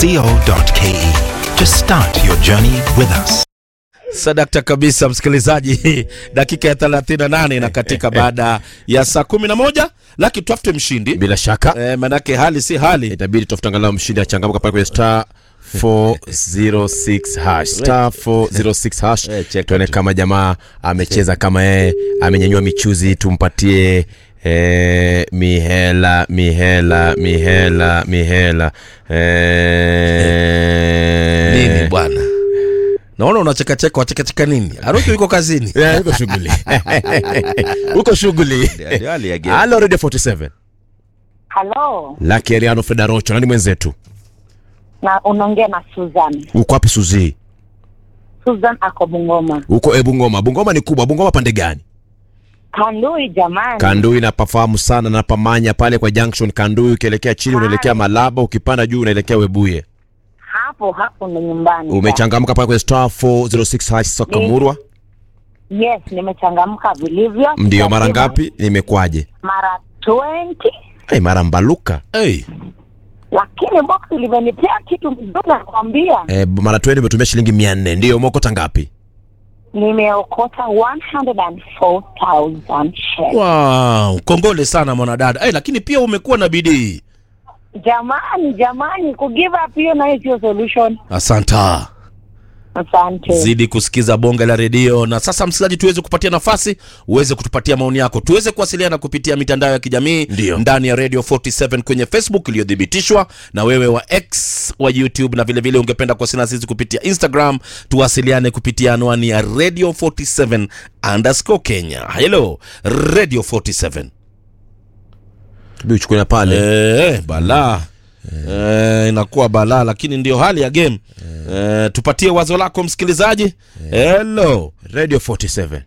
co.ke to start your journey with us. Sadakta kabisa msikilizaji, dakika ya 38 na katika baada ya saa 11 laki tutafute mshindi bila shaka eh, manake hali si hali itabidi tafute angalau mshindi achangamka pale kwenye star 406 hash star 406 hash Eh, cheka tuone tu. kama jamaa amecheza kama yeye amenyanyua michuzi tumpatie Eh, mihela mihela mihela mihela eh, nini bwana, naona unachekacheka, wachekacheka nini? Aroki yuko kazini. Eh, uko shughuli uko shughuli halo radio 47 Halo, laki ariano fedarocho nani mwenzetu na unaongea na Susan. uko wapi suzi Susan ako Bungoma. uko e bungoma bungoma ni kubwa bungoma pande gani Kandui jamani. Kandui napafahamu sana, napamanya pale kwa junction Kandui, ukielekea chini unaelekea Malaba, ukipanda juu unaelekea Webuye. hapo hapo ndo nyumbani. Umechangamka pale kwenye star 406 hash soka Ni- murwa. Yes, nimechangamka vilivyo. Ndio mara Lazima- ngapi? Nimekwaje? Mara 20 Hey, mara mbaluka Hey, lakini box limenipea kitu mzuri nakwambia. eh, mara 20 umetumia shilingi 400. Ndio umeokota ngapi? Nimeokota 104,000 shares. wow, kongole sana mwanadada. Hey, lakini pia umekuwa na bidii. Jamani, jamani, ku give up hiyo nayo sio solution. Asanta. Asante. zidi kusikiza bonge la redio na sasa msikilizaji tuweze kupatia nafasi uweze kutupatia maoni yako tuweze kuwasiliana kupitia mitandao ya kijamii Ndio. ndani ya radio 47 kwenye facebook iliyothibitishwa na wewe wa x wa youtube na vilevile vile ungependa kuwasiliana sisi kupitia instagram tuwasiliane kupitia anwani ya radio 47 underscore kenya hello radio 47 Tubi uchukue pale. Eh, balaa Eh, inakuwa balaa lakini ndio hali ya game eh, tupatie wazo lako msikilizaji hello Radio 47.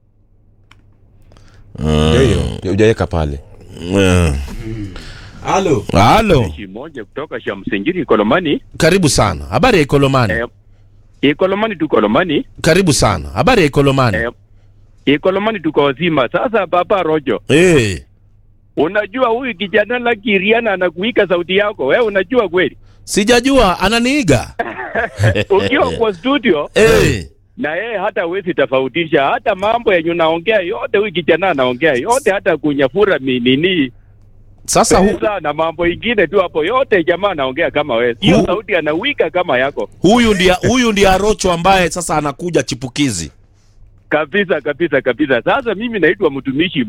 Ndio hiyo. Hujaweka pale. Eh, Halo. halo Jeshi moja kutoka Shamsinjiri Kolomani. karibu sana habari ya ikolomani Eh, Ikolomani tu Kolomani. karibu sana habari ya ikolomani Eh, Ikolomani tuko wazima. Sasa Papa Rojo, Eh, unajua huyu kijana la Kiriana anakuika sauti yako. Wewe unajua kweli? sijajua ananiiga Ukiwa kwa studio Eh, na yeye hata huwezi tofautisha hata mambo yenye unaongea yote, huyu kijana anaongea yote, hata kunyafura mi- nini sasa hu, pesa na mambo ingine tu hapo, yote jamaa anaongea kama wewe. Hiyo Hu- sauti anawika kama yako huyu ndiye huyu ndiye arocho ambaye sasa anakuja chipukizi kabisa kabisa kabisa. Sasa mimi naitwa mtumishi